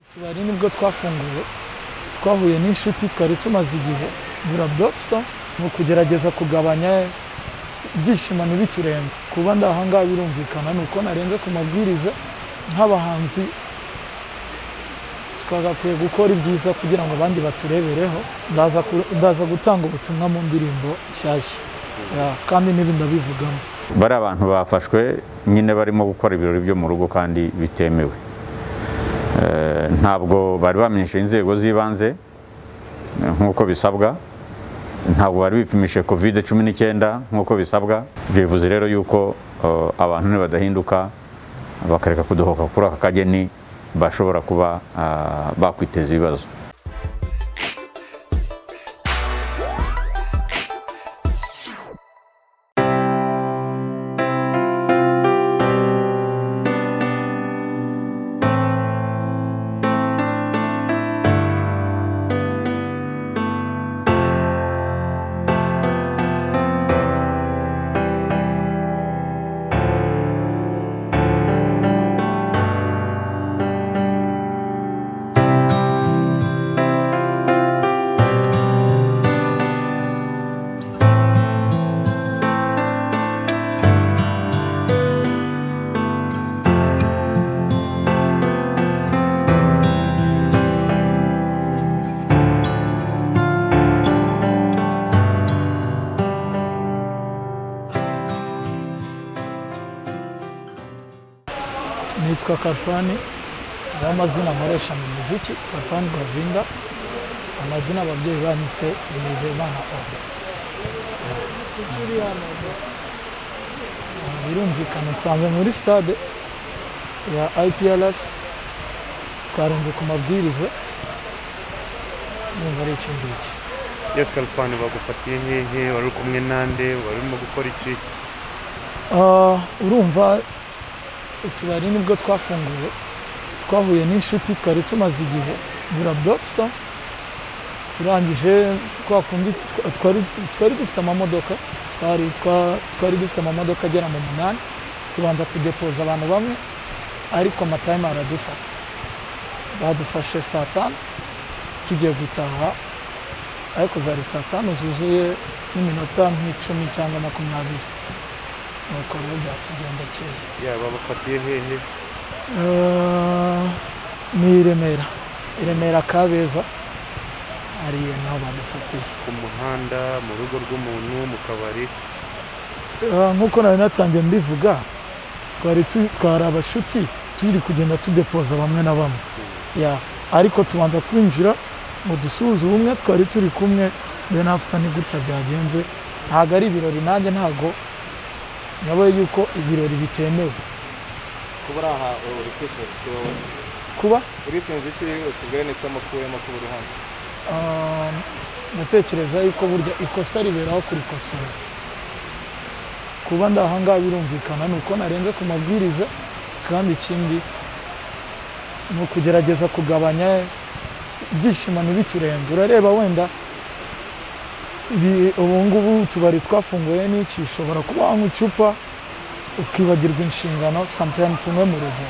utubari nibwo twafunguye twahuye n'inshuti twari tumaze igihe ngura burokisito ni ukugerageza kugabanya ibyishimo ntibiturenga kuba ndi aha ngaha birumvikana ni uko narenze ku mabwiriza nk'abahanzi twagakwiye gukora ibyiza kugira ngo abandi baturebereho ndaza ku- ndaza gutanga ubutumwa mu ndirimbo nshyashya Ya, kandi n'ibi ndabivugamo bari abantu bafashwe nyine barimo gukora ibirori byo mu rugo kandi bitemewe Eh, ntabwo bari bamenyeshe inzego z'ibanze eh, nk'uko bisabwa ntabwo bari bipimishije covid cumi n'icyenda nk'uko bisabwa ibyo bivuze rero yuko eh, abantu nibadahinduka bakareka kudohoka kuri aka kageni bashobora kuba ah, bakwiteza ibibazo nitwa Karfani niyo amazina nkoresha mu muziki Karfani Govinda amazina ababyeyi banyise Nizeyimana Oda birumvikana nsanzwe muri stade ya IPRS twarenze ku mabwiriza numva ari iki ngiki Yes Kalfani bagufatiye hehe wari uri kumwe nande wari urimo gukora iki Ah, urumva utubari nibwo twafunguye twahuye n'inshuti twari tumaze igihe ngura burokisito turangije twa kundi twa- twari twari dufite amamodoka twari twa- twari dufite amamodoka agera mu munani tubanza kudepoza abantu bamwe ariko amatayimu aradufata badufashe saa tanu tugiye gutaha ariko zari saa tanu zuzuye n'iminota nk'icumi cyangwa makumyabiri nuko rero byatugenda keza yeah bagufatiye hehe Eh, ni i remera i remera kabeza ariyo naho badufatiye ku muhanda mu rugo rw'umuntu mu kabari Eh, nk'uko nari natangiye mbivuga twari twitwara abashuti turi kugenda tudepoza bamwe na bamwe Ya, ariko tubanza kwinjira mu dusuhuza ubumwe twari turi kumwe then after ni gutya byagenze ntabwo ari ibirori nanjye ntabwo nabaye yuko ibirori bitemewe kuba uri aha ubu urikwishinja iki wowe kuba urishinja iki utubwire n'isomo ukuyemo kuba uri hano Ah, ndatekereza yuko burya ikosa riberaho kurikosora kuba ndi aha ngaha birumvikana ni uko narenze ku mabwiriza kandi ikindi ni ukugerageza kugabanya ibyishimo ntibiturenge urareba wenda ibi- ubu ngubu utubari twafunguye n'iki ushobora kuba wanywa icupa ukibagirwa inshingano sometime tumwe mu rugo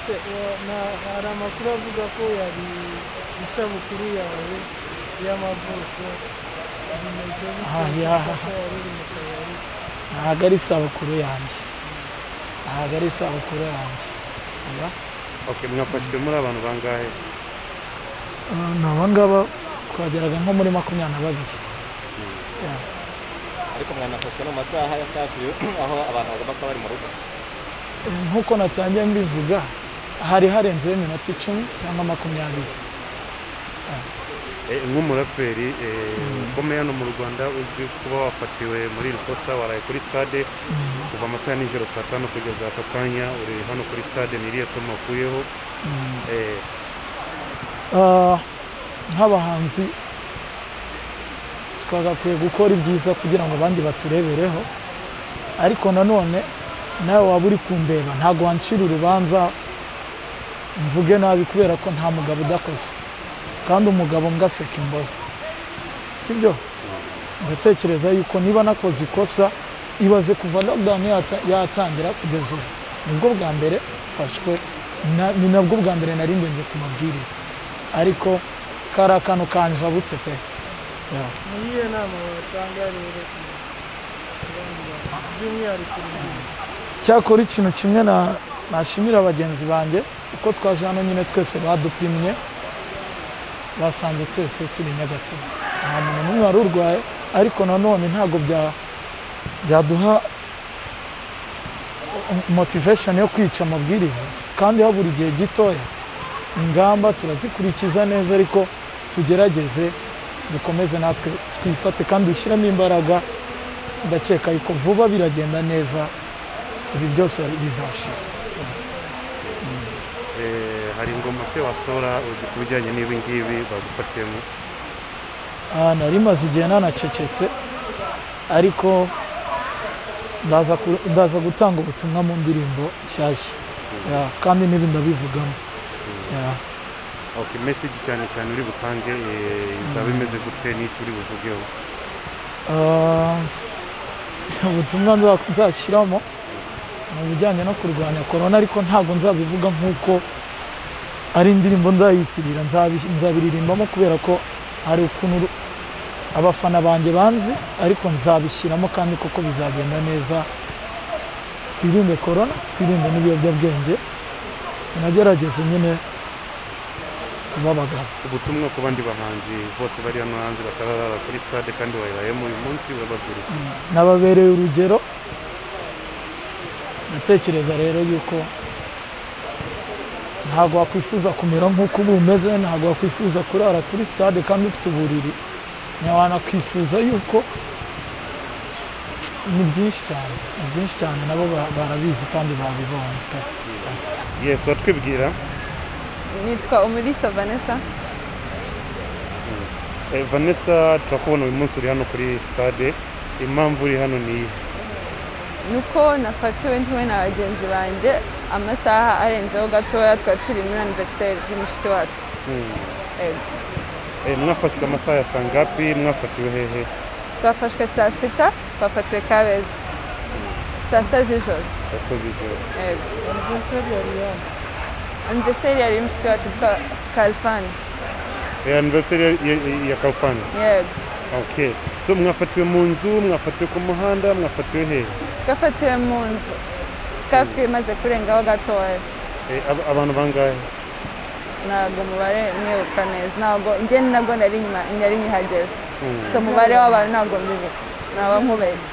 Ese, eh, na- hari amakuru avuga ko yari isabukuru yawe y'amavuko bimeze aha yaha ko wari uri mu kabari ntabwo ari isabukuru yanjye ntabwo ari isabukuru yanjye Oya. okay mwafashwe muri abantu bangahe Ah, ni aba ngaba twageraga nko muri makumyabiri na babiri ariko mwanafashwe no mu masaha ya kafiyu aho abantu bagomba kuba bari mu rugo Eh, nk'uko natangiye mbivuga hari harenzeho iminota icumi cyangwa makumyabiri Eh, nk'umuraperi eh, ukomeye hano mu rwanda uzwi kuba wafatiwe muri iri kosa waraye kuri stade kuva amasaha ya nijoro saa tanu kugeza aka kanya uri hano kuri stade ni iriya somo wakuyeho Eh, Ah, nk'abahanzi twagakwiye gukora ibyiza kugira ngo abandi baturebereho ariko nanone nawe waba uri kundeba ntabwo wancira urubanza mvuge nabi kubera ko nta mugabo udakoze kandi umugabo mbwaseka imbohe sibyo ndatekereza yuko niba nakoze ikosa ibaze kuva lockdown yata- yatangira kugeza ubu nibwo bwa mbere mfashwe na- ni nabwo bwa mbere nari ndembye ku mabwiriza ariko kari akantu kanjabutse pe Yeah. ni iyihe nama watanga rero ku bandi bantu by'umwihariko urubyiruko cyakora ikintu kimwe na- nashimira bagenzi banjye uko twaje hano nyine twese badupimye basanze twese turi negative nta muntu n'umwe wari urwaye ariko nanone ntabwo bya- byaduha motivation yo kwica amabwiriza kandi habura igihe gitoya ingamba turazikurikiza neza ariko tugerageze dukomeze natwe twifate kandi dushyiremo imbaraga ndakeka yuko vuba biragenda neza ibi byose bizashira Eh, hari ingoma se wasora uzi ku bijyanye n'ibi ngibi bagufatiyemo aha nari maze igihe nanacecetse ariko ndaza ku- ndaza gutanga ubutumwa mu ndirimbo nshyashya Ya, kandi n'ibi ndabivugamo Ya. okay message cyane cyane uri butange eh, izaba imeze gute n'icyo uri buvugeho Ah, ubutumwa nza- nzashyiramo ni ubujyanye no kurwanya korona ariko ntabwo nzabivuga nk'uko ari indirimbo nzayitirira nzabi- nzabiririmbamo kubera ko hari ukuntu ru- abafana banjye banzi ariko nzabishyiramo kandi koko bizagenda neza twirinde korona twirinde n'ibiyobyabwenge tunagerageze nyine tubabagana ubutumwa ku bandi bahanzi bose bari hano hanze batarara kuri stade kandi wayibayemo uyu munsi urababwira iki? nababereye urugero ndatekereza rero yuko ntabwo wakwifuza kumera nk'uko uba umeze ntabwo wakwifuza kurara kuri stade kandi ufite uburiri ntiwanakwifuza yuko ni byinshi cyane ni byinshi cyane nabo ba- barabizi kandi babibonye pe yes watwibwira nitwa umulisa vanessa Eh, vanessa turakubona uyu munsi uri hano kuri stade impamvu uri hano ni iyihe? nuko nafatiwe ndiwe na bagenzi banjye amasaha arenzeho gatoya twari turi muri aniveriseri y'umushiki wacu Yego. Eh, mwafashwe amasaha ya sangapi mwafatiwe hehe twafashwe saa sita twafatiwe kabeza saa sita z'ijoro yakoze ijoro Yego. aniveriseri yari hano aniveriseri yari y'umushiki wacu witwa kalifani Eh, anniversary ya- ya- ya kalfani yego okay so mwafatiwe mu nzu mwafatiwe ku muhanda mwafatiwe hehe twafatiwe mu nzu kafi imaze kurengaho gatoya Eh, ab- abantu bangahe ntabwo umubare mwibuka neza ntabwo njye ni nabwo nari nyuma nari nyihagera Mm. so umubare w'abantu ntabwo mbibuka naba nkubeshya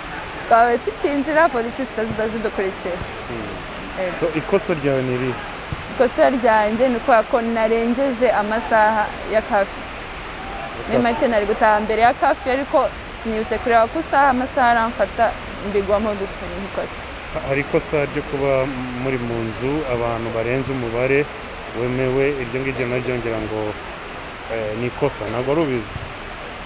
twabaye tukinjira polisi zitaziza zidukurikira so ikosa ryawe ni irihe ikosa ryanjye ni ukubera ko narengeje amasaha ya kafi muri make nari gutaha mbere ya kafi ariko sinyibutse kureba ko isaha amasaha aramfata mbigwamo gutyo ni nk'ikosa Ha- hari ikosa ryo kuba muri mu nzu abantu barenze umubare wemewe iryo ngiryo naryo ngira ngo eh, ni ikosa ntabwo ari ubizi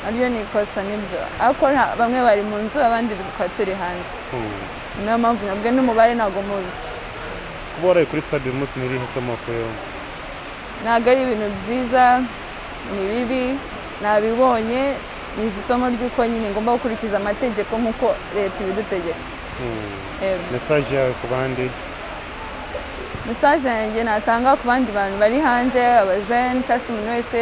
naryo ni ikosa nibyo ariko nta- bamwe bari mu nzu abandi tukaba turi hanze Hmm. niyo mpamvu nabwo n'umubare ntabwo muzi kuba waraye kuri stade uyu munsi ni irihe somo wakuyeho ntabwo ari ibintu byiza ni bibi nabibonye ni izi somo ry'uko nyine ngomba gukurikiza amategeko nk'uko leta ibidutegeka Hmm. Yego. mesaje yawe ku bandi mesaje yanjye natanga ku bandi bantu bari hanze abajene cyangwa se umuntu wese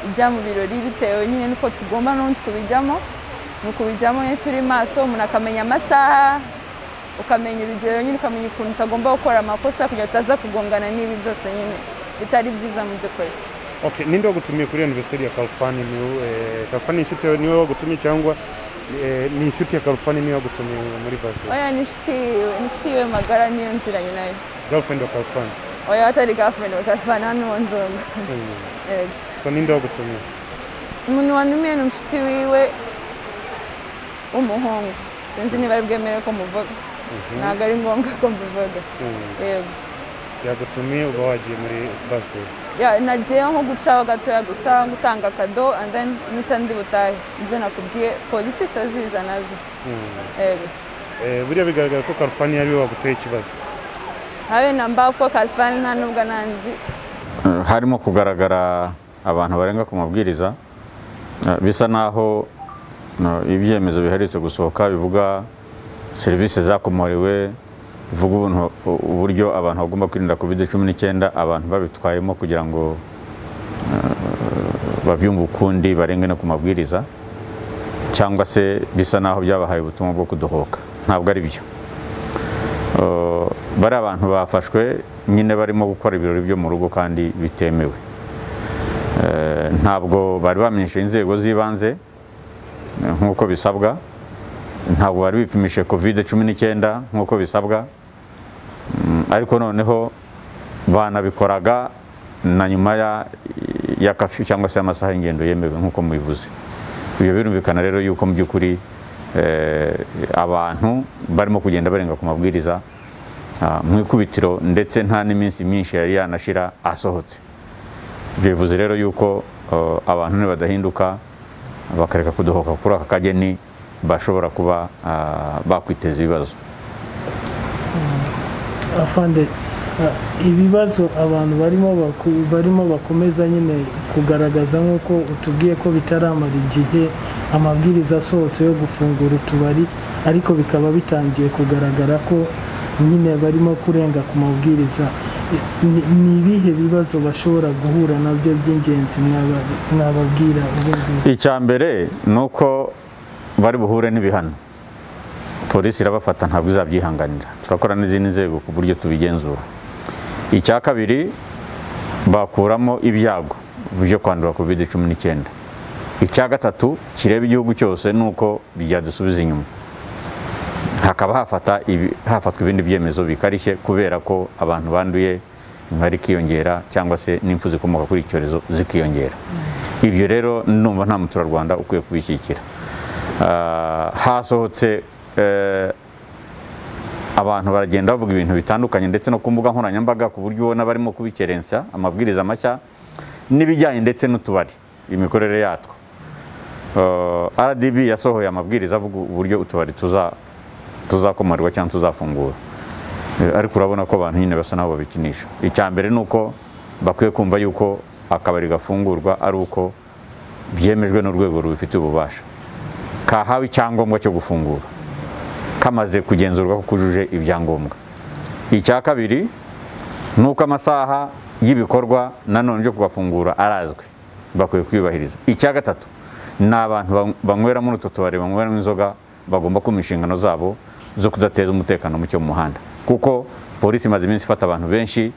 ujya mu birori bitewe nyine n'uko tugomba n'ubundi kubijyamo ni ukubijyamo nyine turi maso umuntu akamenya amasaha ukamenya urugero nyine ukamenya ukuntu utagomba gukora amakosa kugira ngo utaza kugongana n'ibi byose nyine bitari byiza mu by'ukuri okay ninde wagutumiye kuri anniversary ya kalfani ni we- eh, kalfani ni inshuti yawe niwe wagutumiye cyangwa eh, ni inshuti ya kalfani niwe wagutumiye muri basket oya ni inshuti ni inshuti yiwe magara niyo nziranye nayo girlfriend wa kalfani oya atari gafureni bakavana hano mu nzoga Hmm. Yego. so ninde wagutumiye umuntu wanumiye ni inshuti wiwe w'umuhungu sinzi niba ari bwemere ko muvuga ntabwo ari ngombwa ko mbivuga Hmm. yego yagutumiye uba wagiye muri basket Ya- nagiyeho nko gucaho gatoya gusa gutanga kado and then mpita ndi butahe ibyo nakubwiye polisi zitaziza nazo yego Eh, buriya bigaragara ko karufani ari we waguteye ikibazo habe namba kuko kalifani nta nubwo nanzi Eh, harimo kugaragara abantu barenga ku mabwiriza eh, bisa naho eh, ibyemezo biherutse gusohoka bivuga serivisi zakomorewe bivuga ubuntu- uburyo abantu bagomba kwirinda covid cumi n'icyenda abantu babitwayemo kugira ngo eh, babyumve ukundi barenge no ku mabwiriza cyangwa se bisa naho byabahaye ubutumwa bwo kudohoka ntabwo ari byo Eh, bari abantu bafashwe nyine barimo gukora ibirori byo mu rugo kandi bitemewe Eh, ntabwo bari bamenyesheje inzego z'ibanze eh, nk'uko bisabwa ntabwo bari bipimishije covid cumi n'icyenda nk'uko bisabwa Mm, ariko noneho banabikoraga na nyuma ya- ya kafi cyangwa se amasaha y'ingendo yemewe nk'uko mubivuze ibyo birumvikana rero yuko mu by'ukuri eh, abantu barimo kugenda barenga ku mabwiriza ah, mu ikubitiro ndetse nta n'iminsi myinshi yari yanashira asohotse ibyo bivuze rero yuko eh, abantu nibadahinduka bakareka kudohoka kuri aka kageni bashobora kuba ah, bakwiteza ibibazo afande ah, ibibazo abantu barimo baku- barimo bakomeza nyine kugaragaza nk'uko utubwiye ko bitaramara igihe amabwiriza asohotse yo gufungura utubari ariko bikaba bitangiye kugaragara ko nyine barimo kurenga ku mabwiriza I- ni- ni ibihe bibazo bashobora guhura nabyo by'ingenzi mwaba- mwababwira ubu ngubu? icya mbere ni uko bari buhure n'ibihano polisi irabafata ntabwo izabyihanganira turakora n'izindi nzego ku buryo tubigenzura icya kabiri bakuramo ibyago byo kwandura covid cumi n'icyenda icya gatatu kireba igihugu cyose ni uko byadusubiza inyuma hakaba hafata ibi- hafatwa ibindi byemezo bikarishye kubera ko abantu banduye imibare ikiyongera cyangwa se n'impfu zikomoka kuri iki cyorezo zikiyongera ibyo rero numva nta muturarwanda ukwiye kubishyigikira Ah, hasohotse eh, abantu baragenda bavuga ibintu bitandukanye ndetse no ku mbuga nkoranyambaga ku buryo ubona barimo kubikerensa amabwiriza mashya n'ibijyanye ndetse n'utubari imikorere yatwo Eh, RDB yasohoye amabwiriza avuga uburyo utubari tuza tuzakomarwa cyangwa tuzafungura Eh, ariko urabona ko abantu nyine basa n'aho babikinisha icya mbere ni uko bakwiye kumva yuko akabari gafungurwa ari uko byemejwe n'urwego rubifitiye ububasha kahawe icyangombwa cyo gufungura kamaze kugenzurwa ko kujuje ibyangombwa icya kabiri ni uko amasaha y'ibikorwa nanone byo kugafungura arazwi bakwiye kuyubahiriza icya gatatu ni abantu ban- banywera muri utwo tubari banyweramo inzoga bagomba kumva inshingano zabo zo kudateza umutekano muke mu muhanda kuko polisi imaze iminsi ifata abantu benshi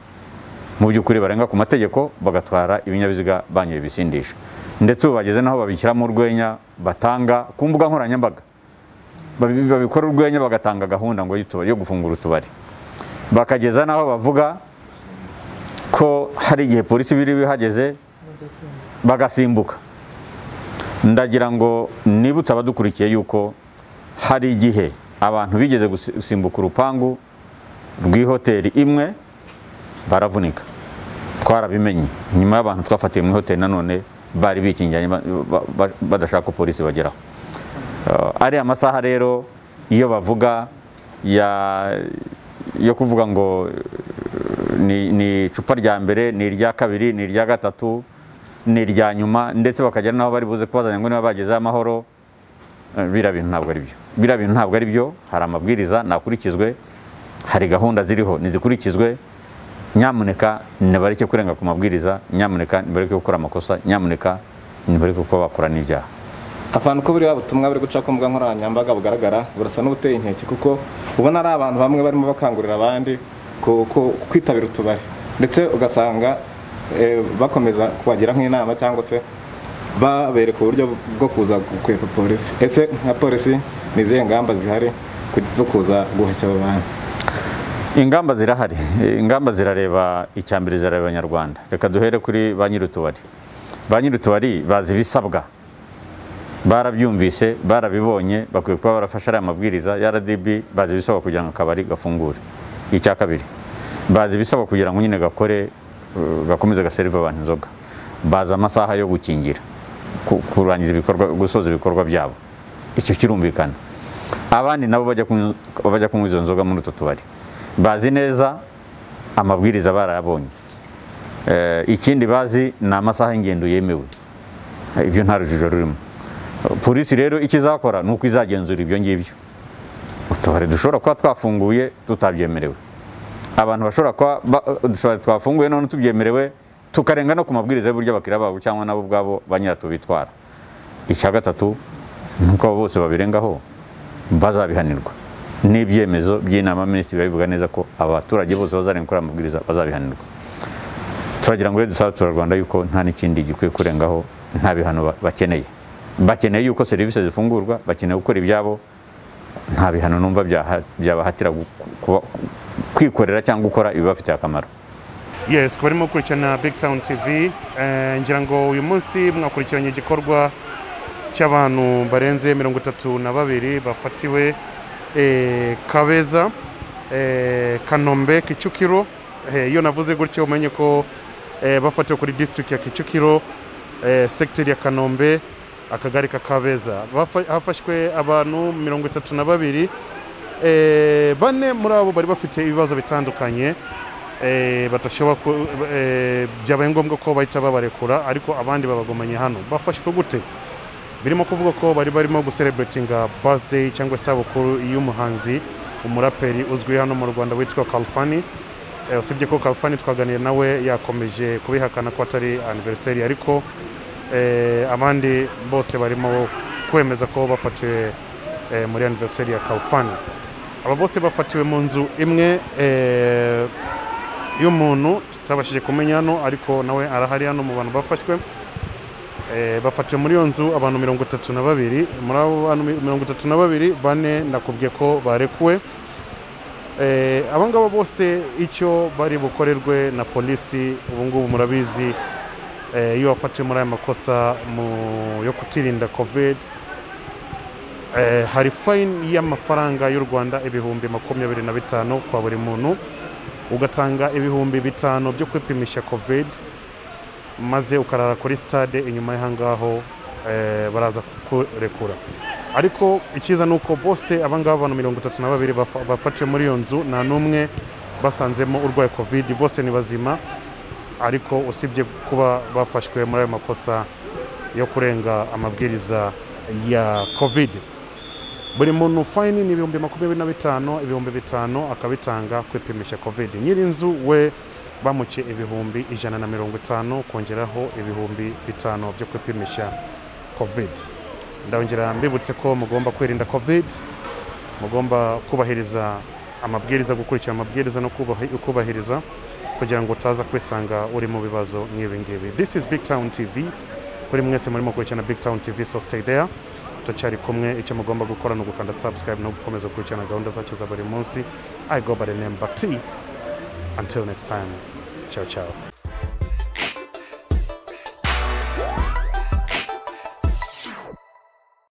mu by'ukuri barenga ku mategeko bagatwara ibinyabiziga banyoye ibisindisha ndetse ubu bageze n'aho babishyiramo urwenya batanga ku mbuga nkoranyambaga Babi- babikora urwenya bagatanga gahunda ngo y'utubari- yo gufungura utubari bakageza n'aho bavuga ko hari igihe polisi biri bihageze bagasimbuka ndagira ngo nibutse abadukurikiye yuko hari igihe abantu bigeze gusi- gusimbuka urupangu rw'ihoteli imwe baravunika twarabimenye nyuma y'abantu twafatiye mu ihoteli nanone bari bikingiranye ba- ba- ba- badashaka ko polisi bageraho Eh, ariya masaha rero iyo bavuga ya yo kuvuga ngo eh, ni, ni icupa rya mbere ni irya kabiri ni irya gatatu ni irya nyuma ndetse bakagera n'aho bari buze kubazanya ngo niba bagezeho amahoro eh, biriya bintu ntabwo ari byo biriya bintu ntabwo ari byo hari amabwiriza ntakurikizwe hari gahunda ziriho nizikurikizwe nyamuneka nibareke kurenga ku mabwiriza nyamuneka nibareke gukora amakosa nyamuneka nibareke kuba bakora n'ibyaha ahantu ko buriya butumwa buri guca ku mbuga nkoranyambaga bugaragara burasa n'ubuteye inkeke kuko ubona ari abantu bamwe barimo bakangurira abandi ku- ku- kwitabira utubari ndetse ugasanga eh, bakomeza kubagira nk'inama cyangwa se babereka uburyo bwo kuza gukwepa polisi ese nka polisi ni izihe ngamba zihari ku- zo kuza guhashya abo bantu ingamba zirahari ingamba zirareba icya mbere zirareba abanyarwanda reka duhere kuri ba nyir'utubari ba nyir'utubari bazi ibisabwa barabyumvise barabibonye bakwiye kuba barafashe ariya mabwiriza ya RDB bazi ibisabwa kugira ngo akabari gafungure icya kabiri bazi ibisabwa kugira ngo nyine gakore uh, gakomeze gaserive abantu inzoga bazi amasaha yo gukingira ku- kurangiza ibikorwa gusoza ibikorwa byabo icyo kirumvikana abandi nabo bajya kunywa- bajya kunywa izo nzoga muri utwo tubari bazi neza amabwiriza barayabonye Eh, ikindi bazi ni amasaha y'ingendo yemewe Eh, ibyo nta rujijo rurimo polisi rero icyo izakora ni uko izagenzura ibyo ngibyo utubari dushobora kuba twafunguye tutabyemerewe abantu bashobora kuba ba- udutubari twafunguye none tubyemerewe tukarenga no ku mabwiriza y'uburyo abakiriya babo cyangwa nabo ubwabo ba nyiratwo bitwara icya gatatu ni uko abo bose babirengaho bazabihanirwa n'ibyemezo by'inama minisitiri babivuga neza ko abaturage bose bazarenga kuri aya mabwiriza bazabihanirwa turagira ngo rero dusabe abaturarwanda yuko nta n'ikindi gikwiye kurengaho nta bihano ba- bakeneye bakeneye yuko serivisi zifungurwa bakeneye gukora ibyabo nta bihano numva byaha- byabahatira gu- kuba- kwikorera cyangwa gukora ibibafitiye akamaro yes kuba arimo gukurikirana big town tv Eh, ngira ngo uyu munsi mwakurikiranye igikorwa cy'abantu barenze mirongo itatu na babiri bafatiwe eh, kabeza eh, kanombe kicukiro Eh, iyo navuze gutyo umenye ko eh, bafatiwe kuri district ya kicukiro eh, sector ya kanombe akagari ka kabeza Bafa- hafashwe abantu mirongo itatu na babiri Eh, bane muri abo bari bafite ibibazo bitandukanye eh, badashobora ku- eh, byabaye ngombwa ko bahita babarekura ariko abandi babagumanye hano bafashwe gute birimo kuvuga ko bari barimo gusereburetinga birthday cyangwa se abukuru y'umuhanzi umuraperi uzwi hano mu rwanda witwa kalfani Eh, usibye ko kalfani twaganiriye nawe yakomeje kubihakana ko atari aniveriseri ariko eh, abandi bose barimo kwemeza ko bafatiwe eh, muri aniveriseri ya kalfani aba bose bafatiwe mu nzu imwe eh, y'umuntu tutabashije kumenya hano ariko nawe arahari hano mu bantu bafashwe Eh, bafatiwe muri iyo nzu abantu mirongo itatu na babiri muri abo bantu mi- mirongo itatu na babiri bane nakubwiye ko barekuwe Eh, aba ngaba bose icyo bari bukorerwe na polisi ubu ngubu murabizi eh, iyo wafatiwe muri aya makosa mu- yo kutirinda covid Eh, hari fayini y'amafaranga y'u rwanda ibihumbi makumyabiri na bitanu kwa buri muntu ugatanga ibihumbi bitanu byo kwipimisha covid maze ukarara kuri stade inyuma y'ahangaho eh, baraza kukurekura ariko icyiza ni uko bose abangaba abantu mirongo itatu na babiri bafa- bafatiwe muri iyo nzu nta n'umwe basanzemo urwaye covid bose ni bazima ariko usibye kuba bafashwe muri ayo makosa yo kurenga amabwiriza ya covid buri muntu fayini ni ibihumbi makumyabiri na bitanu ibihumbi bitanu akabitanga kwipimisha covid nyiri inzu we bamuciye ibihumbi ijana na mirongo itanu kongeraho ibihumbi bitanu byo kwipimisha covid ndongera mbibutse ko mugomba kwirinda covid mugomba kubahiriza amabwiriza gukurikira amabwiriza no kubahi- kubahiriza kugira ngo utaza kwisanga uri mu bibazo nk'ibi ngibi this is big town tv kuri mwese murimo gukurikirana big town tv so stay there turacyari kumwe icyo mugomba gukora ni ugukanda subscribe no gukomeza gukurikirana gahunda zacu za buri munsi i go by the name bati until next time ciao ciao